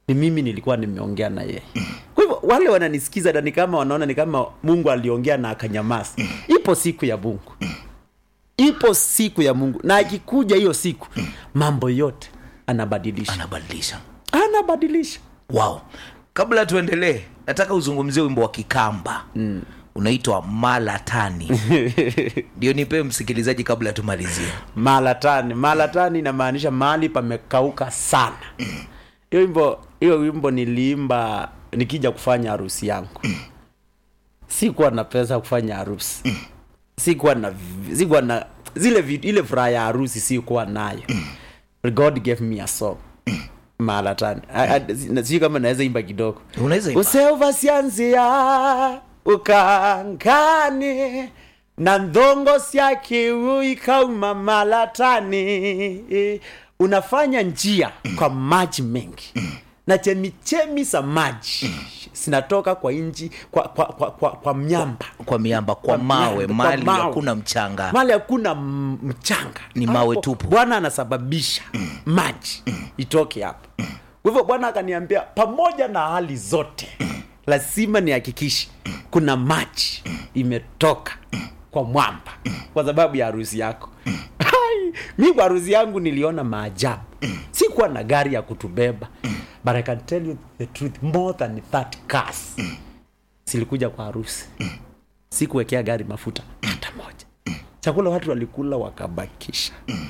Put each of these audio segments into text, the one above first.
ni mimi nilikuwa nimeongea na yeye kwa hivyo wale wananisikiza na ni kama wanaona ni kama mungu aliongea na akanyamaza ipo siku ya mungu ipo siku ya mungu na akikuja hiyo siku mambo yote anabadilisha anabadilisha anabadilisha wow kabla tuendelee nataka uzungumzie wimbo wa kikamba mm. unaitwa malatani ndio nipee msikilizaji kabla tumalizie malatani malatani inamaanisha mahali pamekauka sana hiyo wimbo hiyo wimbo niliimba nikija kufanya harusi yangu sikuwa na pesa kufanya harusi sikuwa na sikuwa na zile vitu ile furaha ya harusi sikuwa nayo god gave me a song malatani sijui kama naweza imba kidogo unaweza imba. useuvasianzia ukangane na ndhongo syakiu ikauma malatani unafanya njia kwa maji mengi na chemichemi za maji zinatoka kwa inji kwa, kwa, kwa, kwa, kwa miamba kwa miamba kwa Kwa mawe miamba, kwa mali mawe. hakuna mchanga mali hakuna m- mchanga Ni mawe Hapo tupu. bwana anasababisha maji itoke hapo kwa hivyo bwana akaniambia pamoja na hali zote lazima nihakikishe kuna maji imetoka kwa mwamba kwa sababu ya harusi yako Hai, mi kwa harusi yangu niliona maajabu sikuwa na gari ya kutubeba but i can tell you the truth more than 30 cars zilikuja kwa harusi sikuwekea gari mafuta hata moja chakula watu walikula wakabakisha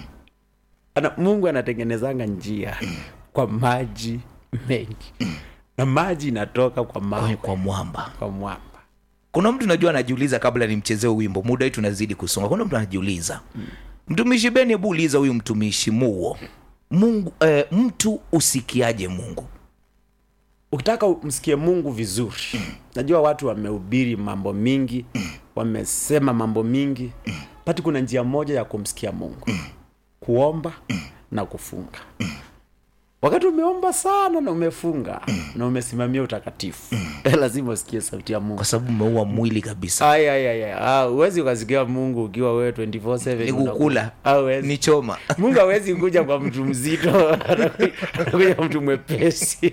ana, mungu anatengenezanga njia kwa maji mengi na maji inatoka kwa mawe kwa mwamba kwa mwamba kuna mtu najua anajiuliza kabla nimchezee wimbo muda wetu unazidi kusonga kuna mtu anajiuliza mtumishi beni hebu uliza huyu mtumishi muo mungu eh, mtu usikiaje mungu ukitaka msikie mungu vizuri najua watu wamehubiri mambo mingi wamesema mambo mingi pati kuna njia moja ya kumsikia mungu kuomba na kufunga wakati umeomba sana na umefunga na umesimamia utakatifu lazima usikie sauti ya mungu kwa sababu umeua mwili kabisa Ai, ai, ai, ai. Ah, huwezi ukasikia mungu ukiwa wewe 24/7 ni kukula Ah, huwezi. ni choma mungu awezi kuja kwa mtu mzito anakuja kwa mtu mwepesi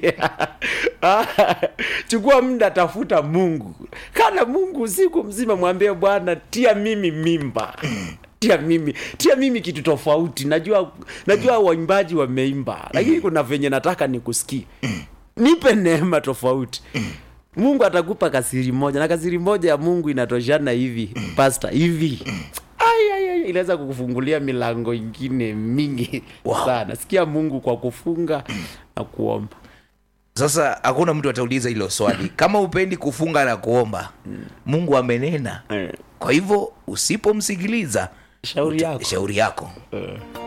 Ah, chukua muda tafuta mungu kana mungu usiku mzima mwambie bwana tia mimi mimba tia mimi tia mimi kitu tofauti najua najua waimbaji wameimba lakini kuna venye nataka nikusikie nipe neema tofauti mungu atakupa kasiri moja na kasiri moja ya mungu inatoshana hivi pasta hivi Ai, ai, ai, inaweza kukufungulia milango ingine mingi Wow. sana sikia mungu kwa kufunga na kuomba sasa hakuna mtu atauliza hilo swali kama upendi kufunga na kuomba mungu amenena Eh, kwa hivyo usipomsikiliza shauri yako shauri yako